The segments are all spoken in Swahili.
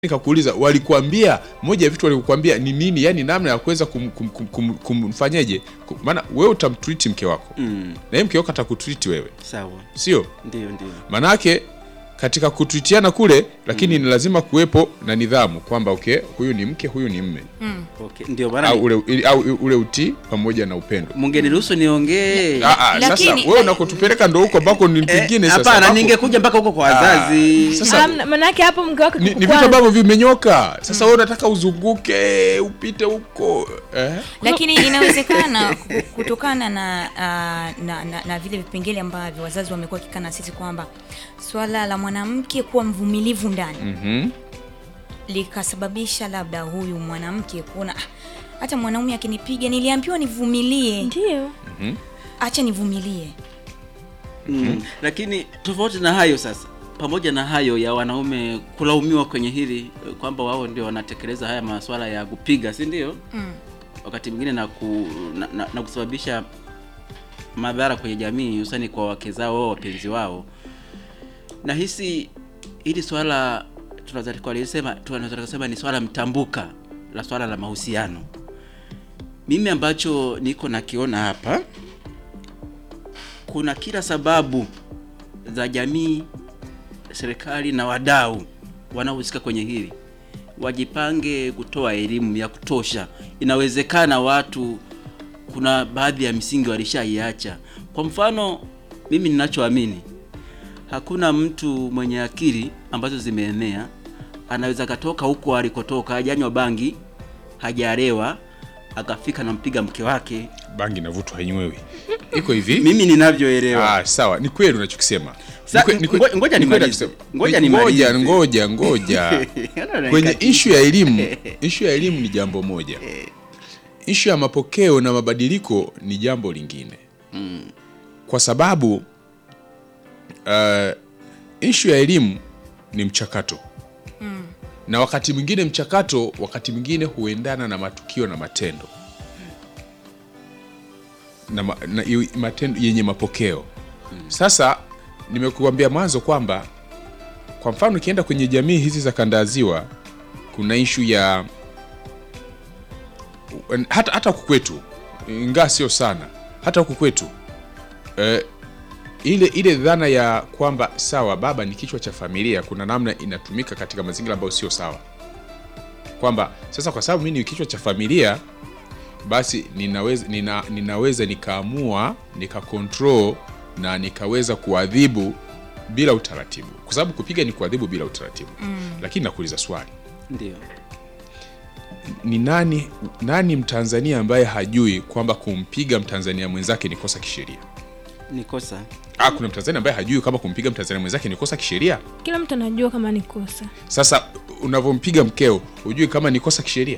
nikakuuliza walikuambia moja ya vitu walikuambia ni nini yani namna ya kuweza kum, kum, kum, kum, kumfanyeje Kum- maana wewe utamtreat mke wako Mm, na yeye mke wako atakutreat wewe sawa, sio ndio ndio. manake katika kutwitiana kule lakini ni lazima kuwepo na nidhamu kwamba okay huyu ni mke huyu ni mme Okay, ndio maana au ni- ule, ili- au ule utii pamoja na upendo mungeniruhusu niongee. Ah, ah, sasa Lakini- wewe unakotupeleka ndo huko ambako ni Eh, pengine sasa Hapana, ambako- ningekuja mpaka huko kwa wazazi. sasa- Hamna- manake hapo mke wake ni, ni kukukwaza. vitu ambavyo vimenyoka sasa wewe unataka uzunguke upite huko eh? lakini inawezekana ku- kutokana na, uh, na, na, na vile vipengele ambavyo wazazi wamekuwa wakikaa na sisi kwamba swala la mwanamke kuwa mvumilivu ndani Mhm. likasababisha labda huyu mwanamke kuona "Ah, hata mwanaume akinipiga niliambiwa nivumilie ndio acha nivumilie Mm. Lakini tofauti na hayo sasa, pamoja na hayo ya wanaume kulaumiwa kwenye hili eh, kwamba wao ndio wanatekeleza haya masuala ya kupiga, si ndio? mm. Wakati mwingine na, ku, na, na, na kusababisha madhara kwenye jamii, hususani kwa wake zao au wapenzi wao. Nahisi hili swala tunaweza tukalisema tunaweza tukasema ni swala mtambuka la swala la mahusiano. Mimi ambacho niko nakiona hapa kuna kila sababu za jamii, serikali na wadau wanaohusika kwenye hili wajipange kutoa elimu ya kutosha. Inawezekana watu, kuna baadhi ya misingi walishaiacha. Kwa mfano, mimi ninachoamini, hakuna mtu mwenye akili ambazo zimeenea anaweza katoka huko alikotoka, hajanywa bangi, hajarewa, akafika na mpiga mke wake. bangi navutwa hainywewi iko hivi Mimi ninavyoelewa Ah, sawa ni kweli unachokisema Sa- Ni kwe- ni kwe- ngo- ngoja ni kweli nimalize. unachokisema. Ngoja Ni- nimalize. ngoja ngoja ngoja kwenye ishu ya elimu ishu ya elimu ni jambo moja ishu ya mapokeo na mabadiliko ni jambo lingine kwa sababu uh, ishu ya elimu ni mchakato na wakati mwingine mchakato wakati mwingine huendana na matukio na matendo na, ma, na yu- matendo yenye mapokeo sasa nimekuambia mwanzo kwamba kwa mfano ukienda kwenye jamii hizi za kanda ya ziwa kuna ishu ya hata hata huku kwetu ingaa sio sana hata huku kwetu eh, ile ile dhana ya kwamba sawa baba ni kichwa cha familia kuna namna inatumika katika mazingira ambayo sio sawa kwamba sasa kwa sababu mi ni kichwa cha familia basi ninaweza, nina, ninaweza nikaamua nikakontrol na nikaweza kuadhibu bila utaratibu kwa sababu kupiga ni kuadhibu bila utaratibu mm. lakini nakuuliza swali ndio ni nani nani mtanzania ambaye hajui kwamba kumpiga mtanzania mwenzake ni kosa kisheria ni kosa. ah, kuna mtanzania ambaye hajui kama kumpiga mtanzania mwenzake ni kosa kisheria kila mtu anajua kama ni kosa sasa unavyompiga mkeo hujui kama ni kosa kisheria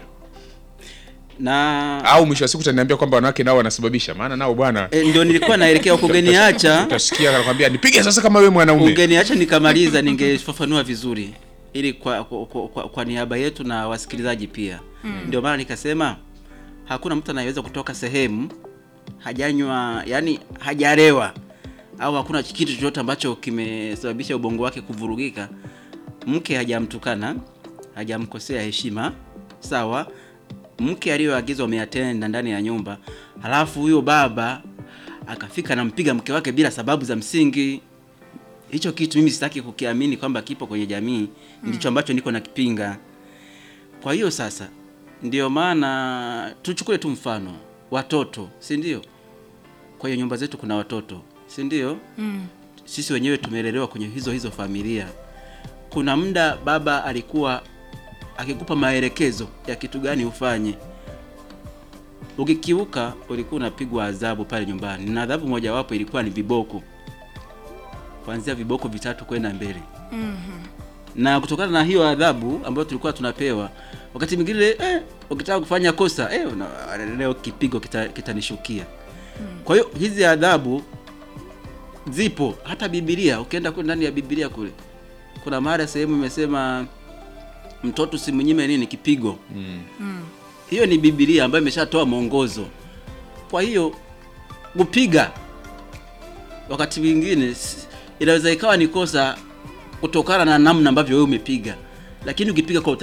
Na au mwisho wa siku utaniambia kwamba wanawake nao wanasababisha maana nao bwana e, ndio nilikuwa naelekea huko, ungeniacha utasikia anakwambia nipige sasa kama wewe mwanaume ungeniacha nikamaliza, ningefafanua vizuri ili kwa, kwa, kwa, kwa, kwa niaba yetu na wasikilizaji pia. Ndio maana nikasema hakuna mtu anayeweza kutoka sehemu hajanywa, yani hajarewa au hakuna kitu chochote ambacho kimesababisha ubongo wake kuvurugika. Mke hajamtukana, hajamkosea heshima, sawa. Mke aliyoagizwa ameyatenda ndani ya nyumba, halafu huyo baba akafika nampiga mke wake bila sababu za msingi. Hicho kitu mimi sitaki kukiamini kwamba kipo kwenye jamii, ndicho ambacho niko nakipinga. Kwa hiyo sasa, ndio maana tuchukue tu mfano watoto, si ndio? Kwa hiyo nyumba zetu kuna watoto, si ndio? Mm. Sisi wenyewe tumelelewa kwenye hizo hizo familia. Kuna muda baba alikuwa akikupa maelekezo ya kitu gani ufanye, ukikiuka ulikuwa unapigwa adhabu pale nyumbani, na adhabu mojawapo ilikuwa ni viboko, kuanzia viboko vitatu kwenda mbele na kutokana na hiyo adhabu ambayo tulikuwa tunapewa wakati mwingine eh, ukitaka kufanya kosa eh, una- leo kipigo kita- kitanishukia kwa hiyo hizi adhabu zipo hata bibilia ukienda kule ndani ya bibilia kule kuna mahali sehemu imesema mtoto simnyime nini kipigo hiyo ni bibilia ambayo imeshatoa mwongozo kwa hiyo kupiga wakati mwingine si- inaweza ikawa ni kosa kutokana na namna ambavyo wewe umepiga lakini ukipiga kwa